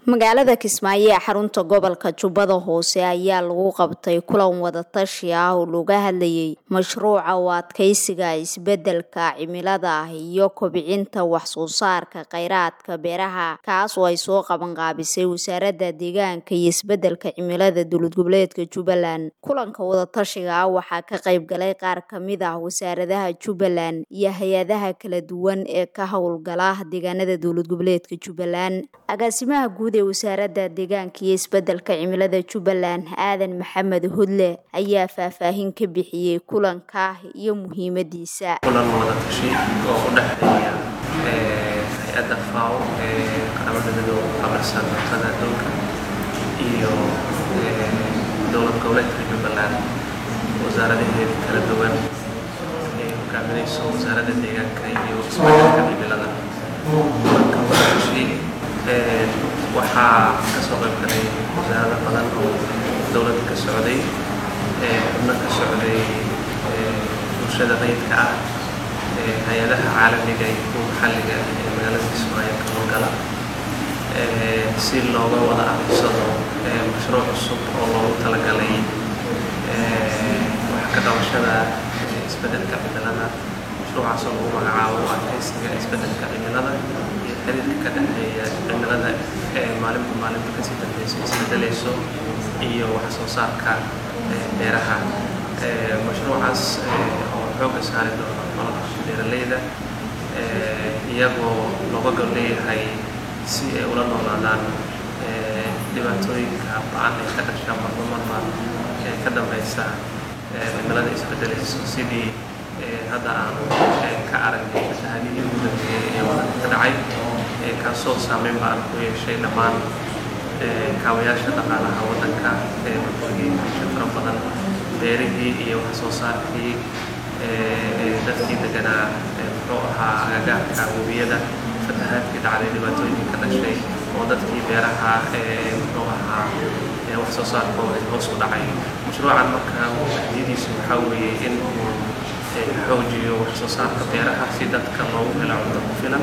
magaalada kismaayo ee xarunta gobolka jubbada hoose ayaa lagu qabtay kulan wadatashi ah oo looga hadlayay mashruuca u adkeysiga isbedelka cimilada iyo kobcinta waxsoo saarka kheyraadka beeraha kaas oo ay soo qabanqaabisay wasaaradda deegaanka iyo isbedelka cimilada dowlad goboleedka jubbaland kulanka wadatashiga ah waxaa ka qayb galay qaar kamid ah wasaaradaha jubbaland iyo hay-adaha kala duwan ee ka howlgala deegaanada dowlad goboleedka jubbaland agaasimaha guud ee wasaaradda deegaanka iyo isbedelka cimilada jubbaland aadan maxamed hodle ayaa faahfaahin ka bixiyey kulanka iyo muhiimadiisa kulan wadatashi oo u dhexeeya hay-adda faw ee qaramada midoobe qabarsan cuntada adduunka iyo dowlad goboleedka jubbaland wasaaradaheeda kala duwan ay hogaaminayso wasaaradda deegaanka iyo isbedelka cimilada kulanka wadatashi waxaa ka soo qayb galay wasaarado badan oo dowladda ka socday xubno ka socday bulshada rayidka ah hay-adaha caalamiga iyo kuwa maxalliga ee magaalada kismaayo ka howlgala si looga wada adeegsado mashruuc cusub oo loogu talagalay wax ka qabashada isbedelka cimilada mashruucaas oo lagu magacaabo adkeysiga isbedelka cimilada iyo xiriirka ka dhexeeya cimilada ee maalinba maalinba kasii dambeyso isbedelayso iyo wax soo saarka beeraha mashruucaas oo xooga saari doono nolosha beeraleyda iyagoo looga gol leeyahay si ay ula noolaadaan dhibaatooyinka ba-an ee ka dhasha marba marba ee ka dambeysa cimilada isbedelayso sidii hadda aanu ka aragnay fatahaadihii ugu dambeeyey ee wadanka ka dhacay kaasoo saameyn baan ku yeeshay dhammaan kaabayaasha dhaqaalaha waddanka ee burburiyey bulsho fara badan beerihii iyo wax soo saarkii dadkii deganaa muxuu ahaa agagaarka webiyada fatahaadkii dhacday dhibaatooyinkii ka dhashay oo dadkii beeraha muxuu ahaa wax soo saarkooda hoos u dhacay mashruucan marka ahmiyadiisu waxaa weeye in uu xoojiyo wax soo saarka beeraha si dadka loogu helo cunto ku filan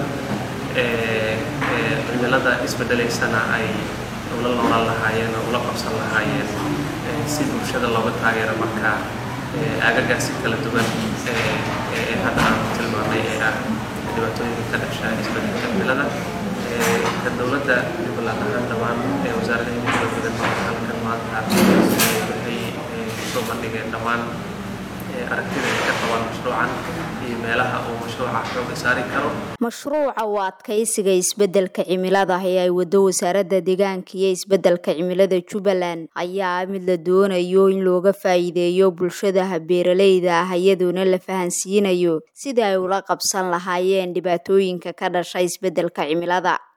cimilada isbedelaysana ay ula noolan lahaayeen oo ula qabsan lahaayeen si bulshada looga taageero marka agagaasi kala duwan ee hadda aan tilmaamay ee ah dhibaatooyinka ka dhasha isbedelka cimilada ka dowladda jubbaland ahaan dhammaan wasaaradaheeda kala duwan halkan maanta waxay kusoo bandhigeen dhammaan aragtida ay ka qabaan mashruucan iyo meelaha uu mashruuca xooga saari karo mashruuca u adkeysiga isbedelka cimilada ee ay wado wasaaradda deegaanka iyo isbedelka cimilada jubbaland ayaa mid la doonayo in looga faa'iideeyo bulshadaha beeraleyda ah iyadoona la fahansiinayo sida ay ula qabsan lahaayeen dhibaatooyinka ka dhasha isbedelka cimilada